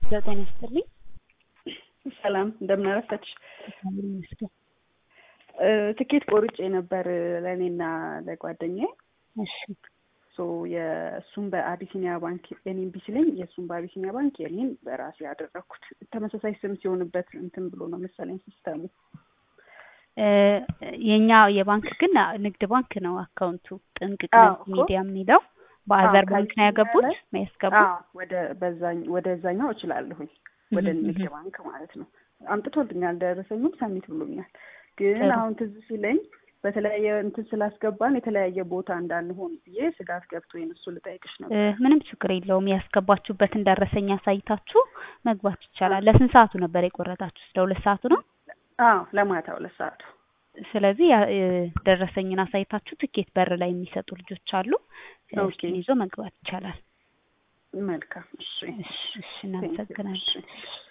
ዘጠኝ ይስጥልኝ። ሰላም እንደምን አረፈድሽ? እግዚአብሔር ይመስገን። ትኬት ቆርጬ ነበር ለእኔና ለጓደኛዬ። እሺ ሶ የእሱን በአቢሲኒያ ባንክ የኔን ቢሲለኝ የእሱን በአቢሲኒያ ባንክ የኔን በራሴ ያደረግኩት ተመሳሳይ ስም ሲሆንበት እንትን ብሎ ነው መሰለኝ ሲስተሙ። እ የኛ የባንክ ግን ንግድ ባንክ ነው አካውንቱ ጥንቅቅ አዎ ንግድ እኮ። ሚዲያ የሚለው በአዘር አዎ፣ ባንክ ነው ከአቢሲኒያ ያገቡት ላይ የሚያስገቡት። አዎ ወደ በዛኝ ወደዛኛው እችላለሁኝ ወደ እህም ንግድ እህም። ባንክ ማለት ነው። አምጥቶልኛል፣ ደረሰኙም ሰሚት ብሎኛል። ግን ጥሩ አሁን ትዝ ሲለኝ በተለያየ እንትን ስላስገባን የተለያየ ቦታ እንዳንሆን ብዬ ስጋት ገብቶኝ እሱ ልጠይቅሽ እ ነበር። ምንም ችግር የለውም። ያስገባችሁበትን ደረሰኝ አሳይታችሁ መግባት አዎ ይቻላል። ለስንት ሰዓቱ ነበር የቆረጣችሁት? ለሁለት ሰዓቱ ነው። አዎ፣ ለማታ ሁለት ሰዓቱ። ስለዚህ ያ እ ደረሰኝን አሳይታችሁ ትኬት በር ላይ የሚሰጡ ልጆች አሉ። ኦኬ እሱን ይዞ መግባት ይቻላል። መልካም። እሺ እሺ እሺ፣ ቴንክ ዩ። እናመሰግናለን። እሺ